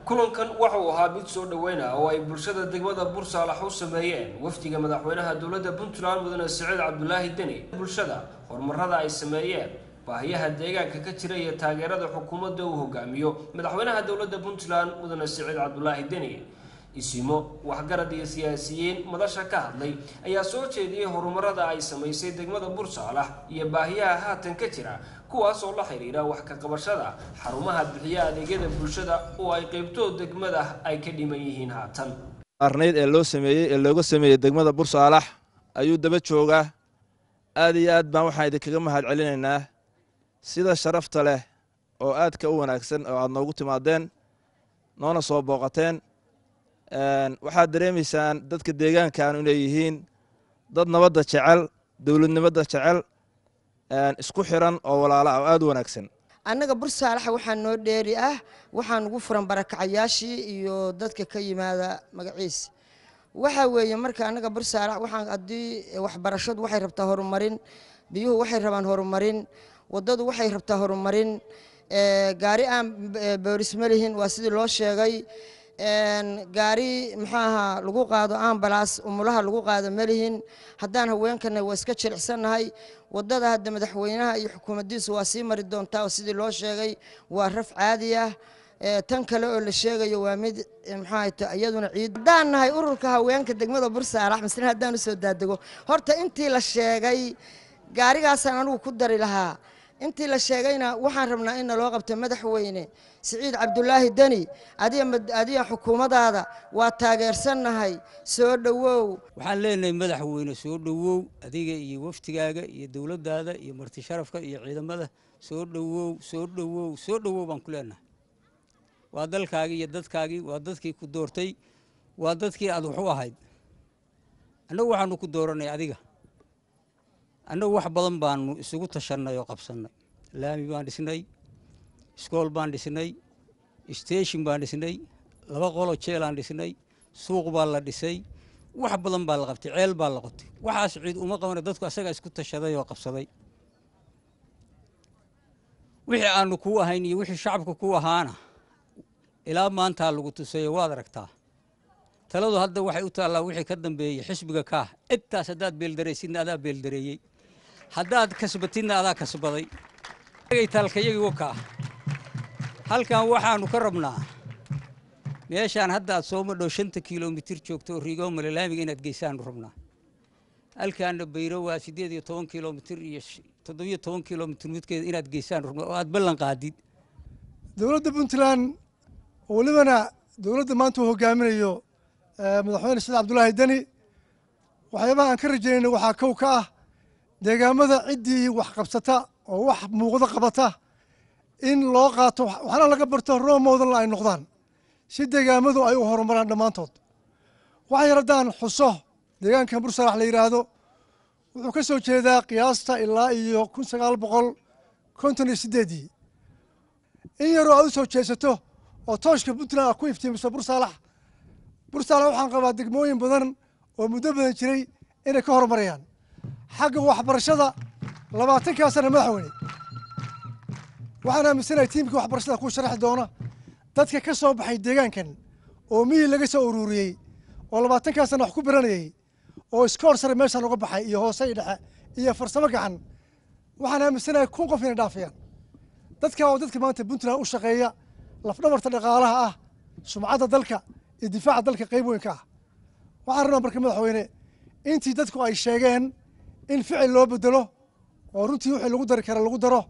kulankan waxa uu ahaa mid soo dhoweyna oo ay bulshada degmada bursaalax u sameeyeen wafdiga madaxweynaha dowladda puntland mudane siciid cabdulaahi deni bulshada horumarada ay sameeyeen baahiyaha deegaanka ka jira iyo taageerada xukuumadda uu hogaamiyo madaxweynaha dowladda puntland mudane siciid cabdulaahi deni isimo waxgarad iyo siyaasiyiin madasha ka hadlay ayaa soo jeediyey horumarada ay samaysay degmada bursaalax iyo baahiyaha haatan ka jira kuwaas oo la xiriira wax ka qabashada xarumaha bixiya adeegyada bulshada oo ay qeybtoo degmada ay ka dhiman yihiin haatan arnayd ee loo sameeyey ee looga sameeyey degmada bursaalax ayuu daba joogaa aad iyo aad baan waxaan idinkaga mahad celinaynaa sida sharafta leh oo aadka u wanaagsan oo aad noogu timaadeen noona soo booqateen waxaad dareemaysaan dadka deegaankan inay yihiin dad nabadda jecel dowladnimada jecel isku xiran oo walaala ah oo aad u wanaagsan annaga bursaalaxa waxaa noo dheeri ah waxaa nugu furan barakacayaashii iyo dadka ka yimaada magaciisa waxaa weeye marka annaga bursaalax waxaan haddii waxbarashadu waxay rabtaa horumarin biyuhu waxay rabaan horumarin waddadu waxay rabtaa horumarin gaari aan booris ma lihin waa sidii loo sheegay gaari maxaaha lagu qaado ambalaas umulaha lagu qaado malihin haddaan haweenkana waa iska jilicsannahay wadada hadda madaxweynaha iyo xukuumaddiisu waa sii mari doontaa oo sidii loo sheegay waa raf caadi ah tan kale oo la sheegayo waa mid maxaahata iyaduna ciid haddaan nahay ururka haweenka degmada bursaalax masle haddaan usoo daadego horta intii la sheegay gaarigaasaan anigu ku dari lahaa intii la sheegayna waxaan rabnaa in naloo qabto madaxweyne siciid cabdulaahi deni adiga xukuumadaada waa taageersannahay soo dhowow waxaan leenahay madaxweyne soo dhowow adiga iyo waftigaaga iyo dowladdaada iyo marti sharafka iyo ciidamada soo dhowow soo dhowow soo dhowow baan ku leenahay waa dalkaagii iyo dadkaagii waa dadkii ku doortay waa dadkii aad wax u ahayd annagu waxaanu ku dooranay adiga annagu wax badan baanu isugu tashannay oo qabsannay laami baan dhisnay iskool baan dhisnay station baan dhisnay laba qolo jeelaan dhisnay suuq baa la dhisay wax badan baa la qabtay ceel baa la qotay waxaas ciid uma qabana dadku asagaa isku tashaday oo qabsaday wixii aanu kuu ahayn iyo wixii shacabka kuu ahaana ilaa maantaa lagu tusayo waad aragtaa taladu hadda waxay u taallaa wixii ka dambeeyey xisbiga kaah intaas haddaad beeldaraysidna adaa beeldareeyey haddaad kasbatidna adaa kasbaday taalkayagii wakaa halkan waxaanu ka rabnaa meeshaan hadda aad soo madhow shanta kilomitir joogto oo riigoomale laamiga inaad geysaanu rabnaa halkaana bayro waa siddeed iyo toban kilomitir iyo toddobiyo toban kilomitir midkeeda inaad geysaanu rabnaa oo aad ballan qaadid dowladda puntland oo welibana dowladda maanta uu hogaaminayo madaxweyne saciid cabdulaahi deni waxyaabaha aan ka rajaynayna waxaa kow ka ah deegaamada ciddii wax qabsata oo wax muuqdo qabata in loo qaato waxna laga barto roomoodanla ay noqdaan si deegaamadu ay u horumaraan dhammaantood waxa yar haddaan xuso deegaankan bursalax la yidhaahdo wuxuu ka soo jeedaa qiyaasta ilaa iyo kun sagaal boqol konton iyo siddeedii in yaroo aad u soo jeesato oo tooshka puntland aad ku iftiimiso bursaalax bursaalax waxaan qabaa degmooyin badan oo muddo badan jiray inay ka horumarayaan xagga waxbarashada labaatankaa sana madaxweyne waxaan aaminsanahay tiimkii waxbarashada ku sharaxi doona dadka ka soo baxay deegaankan oo mihii laga soo ururiyey oo labaatankaa sana wax ku baranayey oo iskoor sare meeshaan uga baxay iyo hoose iyo dhexe iyo farsamo gacan waxaan aaminsanahay kun qof inay dhaafayaan dadka oo dadka maanta puntland u shaqeeya lafdhabarta dhaqaalaha ah sumcadda dalka iyo difaaca dalka qayb weyn ka ah waxaan rabnaa marka madaxweyne intii dadku ay sheegeen in ficil loo bedelo oo runtii wixii lagu dari kara lagu daro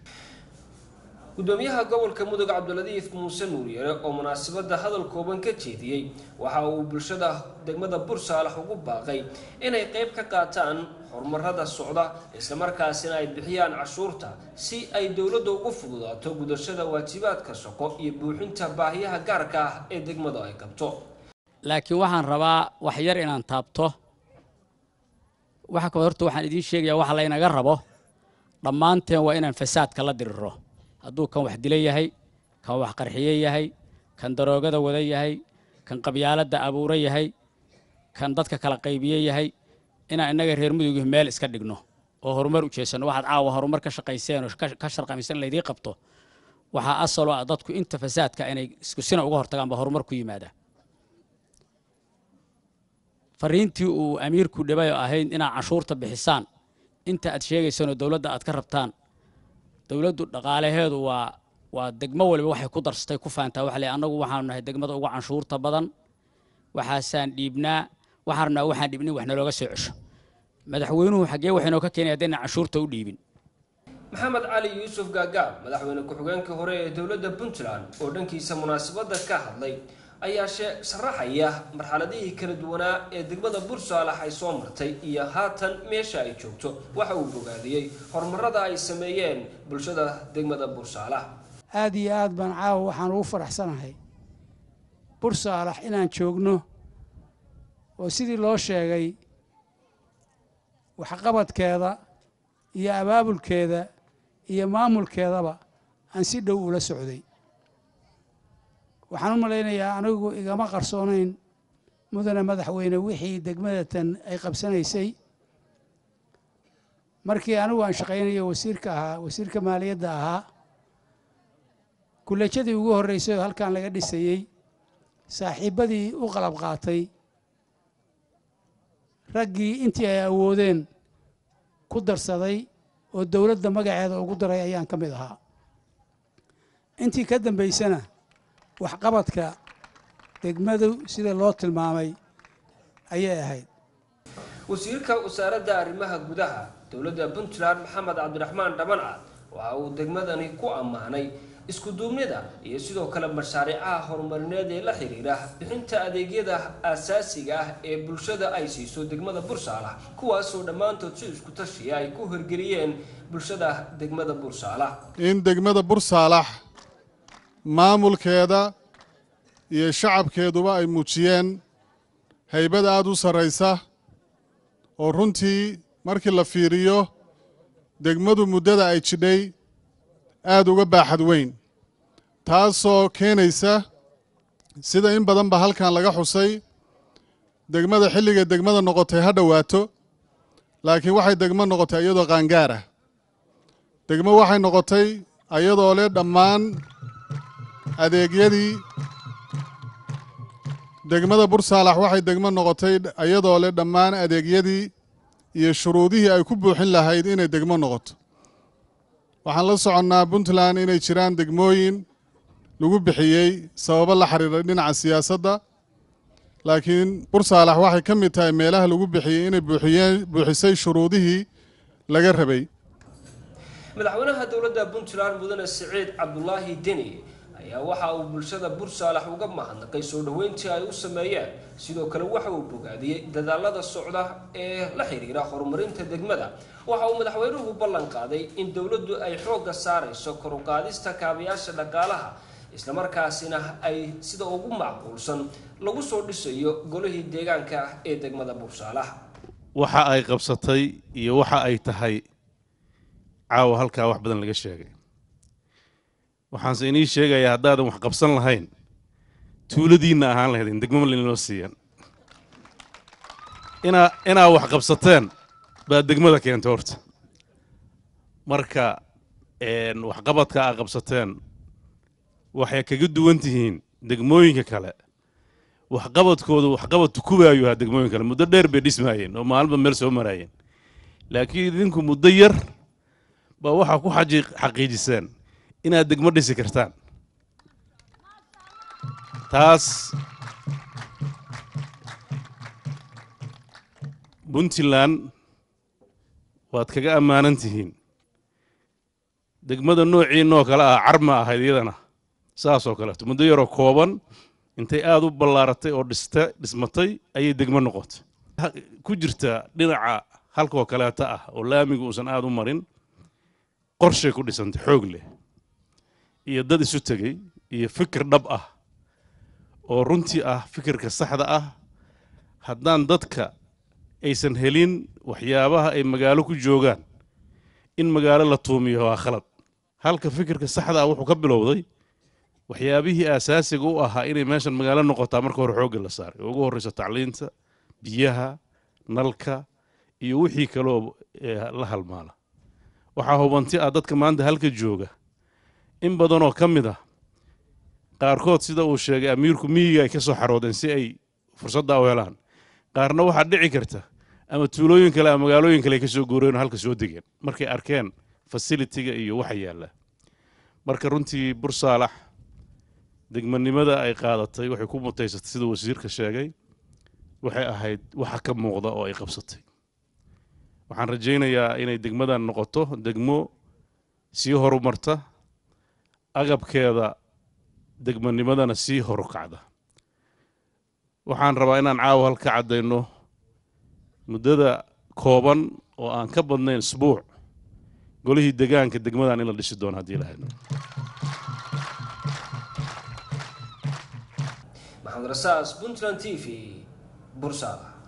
gudoomiyaha gobolka mudug cabdiladiif muuse nuuryare oo munaasabadda hadal kooban ka jeediyey waxa uu bulshada degmada bursaalax ugu baaqay inay qayb ka qaataan horumarada socda islamarkaasina ay bixiyaan cashuurta si ay dowladda ugu fududaato gudashada waajibaadka shaqo iyo buuxinta baahiyaha gaarka ah ee degmadu ay qabto laakiin waxaan rabaa wax yar inaan taabto waxa kale horta waxaan idiin sheegayaa waxa laynaga rabo dhammaanteen waa inaan fasaadka la diriro hadduu kan wax dila yahay kan wax qarxiye yahay kan daroogada wada yahay kan qabyaaladda abuura yahay kan dadka kala qaybiye yahay inaan innaga reer mudugih meel iska dhigno oo horumar u jeesanno waxaad caawa horumar ka shaqayseen oo ka sharqamaysan laydii qabto waxaa asalo ah dadku inta fasaadka inay isku sina uga hortagaan ba horumar ku yimaada fariintii uu amiirku dhibay oo ahayd inaad canshuurta bixisaan inta aad sheegaysanoo dowladda aad ka rabtaan dowladdu dhaqaalaheedu waa waa degmo waliba waxay ku darsatay ku faantaa waxa le annagu waxaanu nahay degmada uga canshuurta badan waxaasaan dhiibnaa waxaan rabnaa waxaan dhiibnin wax nalooga soo cesho madaxweynuhu xaggee waxaynoo ka keenay haddayna canshuurta u dhiibin maxamed cali yuusuf gaagaab madaxweyne ku-xigeenkii hore ee dowladda puntland oo dhankiisa munaasabadda ka hadlay ayaa shee sharaxaya marxaladihii kala duwanaa ee degmada bursaalax ay soo martay iyo haatan meesha ay joogto waxa uu bogaadiyey horumarada ay sameeyeen bulshada degmada bursaalax aada iyo aad baan caawa waxaan ugu faraxsanahay bursaalax inaan joogno oo sidii loo sheegay waxqabadkeeda iyo abaabulkeeda iyo maamulkeedaba aan si dhow ula socday waxaan u malaynayaa anigu igama qarsoonayn mudane madaxweyne wixii degmadatan ay qabsanaysay markii anigu aan shaqaynayo wasiirka ahaa wasiirka maaliyadda ahaa kullajadii ugu horreysay oo halkan laga dhisayey saaxiibbadii u qalab qaatay raggii intii ay awoodeen ku darsaday oo dowladda magaceeda ugu daray ayaan ka mid ahaa intii ka dambaysana waxqabadka degmadu sida loo tilmaamay ayay ahayd wasiirka wasaaradda arrimaha gudaha dowladda puntland maxamed cabdiraxmaan dhabancad waxa uu degmadani ku ammaanay isku duubnida iyo sidoo kale mashaariicaha horumarineed ee la xiriira bixinta adeegyada aasaasiga ah ee bulshada ay siiso degmada bursaalax kuwaasoo dhammaantood si isku tashiya ay ku hirgeliyeen bulshada degmada bursaalax in degmada bursaalax maamulkeeda iyo shacabkeeduba ay muujiyeen haybad aad u sarraysa oo runtii markii la fiiriyo degmadu muddada ay jidhay aad uga baaxad weyn taasoo keenaysa sida in badanba halkan laga xusay degmada xilliga degmada noqotay ha dhowaato laakiin waxay degmo noqotay iyadoo qaangaar ah degmo waxay noqotay ayadoo leh dhammaan adeegyadii degmada bursaalax waxay degmo noqotay iyadoo leh dhammaan adeegyadii iyo shuruudihii ay ku buuxin lahayd inay degmo noqoto waxaan la soconnaa puntland inay jiraan degmooyin lagu bixiyey sababo la xiriira dhinaca siyaasadda laakiin bursaalax waxay ka mid tahay meelaha lagu bixiyey inay buuxiyeen buuxisay shuruudihii laga rabay madaxweynaha dowladda puntland mudane siciid cabdulaahi deni ayaa waxa uu bulshada bursaalax uga mahadnaqay soo dhoweyntii ay u sameeyeen sidoo kale waxa uu bogaadiyey dadaalada socda ee la xiriira horumarinta degmada waxa uu madaxweynuhu ballan qaaday in dowladdu ay xoogga saarayso kor u qaadista kaabayaasha dhaqaalaha islamarkaasina ay sida ugu macquulsan lagu soo dhisayo golihii deegaanka ah ee degmada bursaalax waxa ay qabsatay iyo waxa ay tahay caawa halkaa wax badan laga sheegay waxaanse inii sheegayaa haddaadan wax qabsan lahayn tuuladiinna ahaan lahaydin degmo laynoo siiyan inaa inaa wax qabsateen baa degmada keentay horta marka waxqabadka aa qabsateen waxay kaga duwan tihiin degmooyinka kale waxqabadkoodu waxqabad tukubaayu ahaa degmooyin kale muddo dheer bay dhismaayeen oo maalinba meel soo maraayeen laakiin idinku muddo yar baa waxaa ku xaqiijiseen inaad degmo dhisi kartaan taas puntland waad kaga ammaanan tihiin degmada noociinoo kale ah carma ahayd iyadana saasoo kaleeto muddo yaroo kooban intay aada u ballaaratay oo dhista dhismatay ayay degmo noqotay ku jirta dhinaca halkoo kaleeta ah oo laamigu uusan aada u marin qorshay ku dhisantay xoog leh iyo dad isu tegey iyo fikir dhab ah oo runtii ah fikirka saxda ah haddaan dadka aysan helin waxyaabaha ay magaalo ku joogaan in magaalo la tuumiyo waa khalad halka fikirka saxda ah wuxuu ka bilowday waxyaabihii aasaasiga u ahaa inay meeshan magaalo noqotaa marka hore xoogga la saaray oo ugu horreyso tacliinta biyaha nalka iyo wixii kaloo la halmaala waxaa hubanti ah dadka maanta halka jooga in badanoo ka mid ah qaarkood sida uu sheegay amiirku miyiga ay ka soo xaroodeen si ay fursaddaa u helaan qaarna waxaa dhici karta ama tuulooyin kale ama magaalooyin kale ay ka soo guureen oo halka soo degeen markay arkeen fasilitiga iyo waxa yaalla marka runtii bursaalax degmanimada ay qaadatay waxay ku mutaysatay sida wasiirka sheegay waxay ahayd waxa ka muuqda oo ay qabsatay waxaan rajaynayaa inay degmadan noqoto degmo sii horumarta agabkeeda degmanimadana sii horukacda waxaan rabaa inaan caawa halka caddayno muddada kooban oo aan ka badnayn isbuuc golihii degaanka degmadan in la dhisi doono haddii lahayd maxamed rasaas puntland t v bursaalax